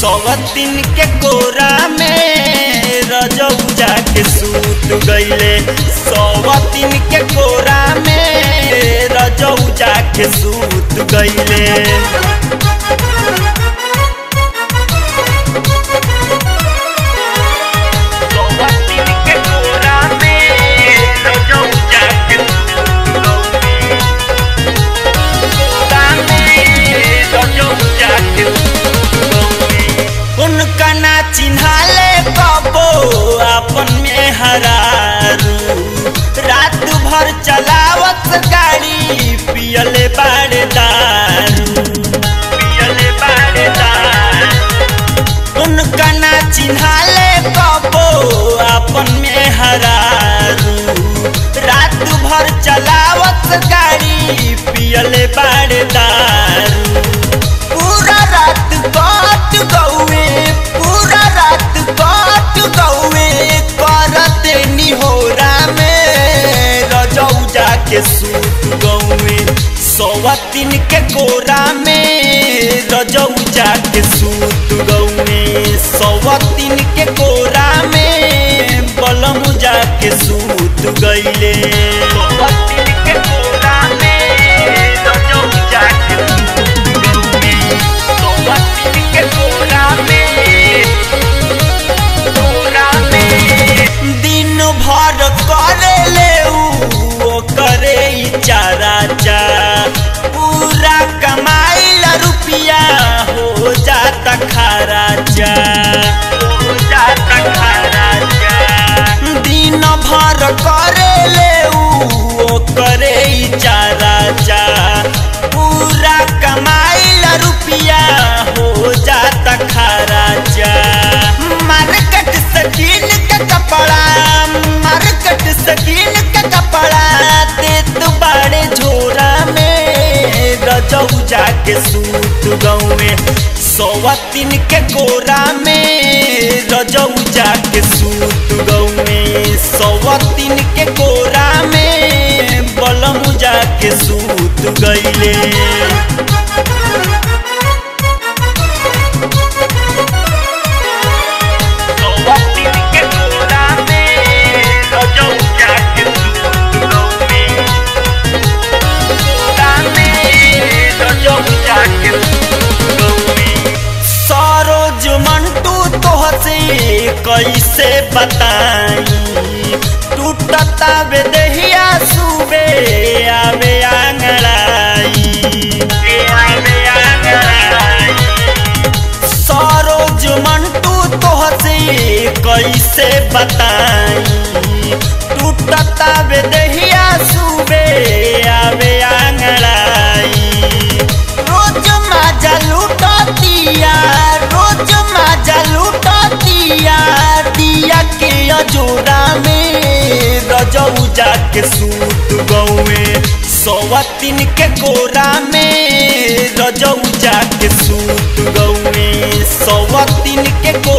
सवतिन के कोरा में रजऊ जाके सूत गईले सवतिन के कोरा में रजऊ जाके सूत गईले सवतिन के कोरा में रजऊ जाके सूत गईले उनका ना चिन्हाले कबो अपन में हरारू रात भर चलावत गाड़ी पियले बाड़े दारू पियले बाड़े दारू उनका ना चिन्हाले कबो अपन में हरारू रात भर चलावत गाड़ी पियले बाड़े दारू पूरा रात काट गौए पूरा रात काट गौए करते निहोरा में रजऊ जाके सूत गौए सौवतिन के कोरा में रजऊ जाके सूत गौए सौवतिन के कोरा में बलम जाके सूत गईले सौवतिन के कोरा में रजऊ जाके सूत गईले सौवतिन के कोरा में कोरा में दिन भर करे ले उ करे ई चारा चा पूरा कमाइल रुपिया हो जाता खारा चा हो जाता खारा चा दिन भर करे ले उ करे ई चारा चा पूरा कमाइल रुपिया हो जाता खारा चा मार्केट सकीन के कपड़ा मार्केट सकीन के कपड़ा देत बाड़े झोरा में रजऊ जाके सूत गौए सौवतिन के कोरा में रजऊ जाके सूत गौए सौवतिन के कोरा में बलम जाके सूत गईले सौवतिन के कोरा में रजऊ जाके सूत गौए कोरा में रजऊ जाके सूत गौए सरोज मंटू तोहसे कैसे बताई टूटता बे देहिया सुबे आवे आंगड़ाई आवे आंगड़ाई सरोज मंटू तोहसे कैसे बताई टूटता बे देहिया सुबे आवे आंगड़ाई रोज माजा लूटतिया रोज माजा लूटतिया दिया के अजोरा में रजऊ जाके सूत गौए सौवतिन के कोरा में रजऊ जाके सूत गौए सौवतिन के को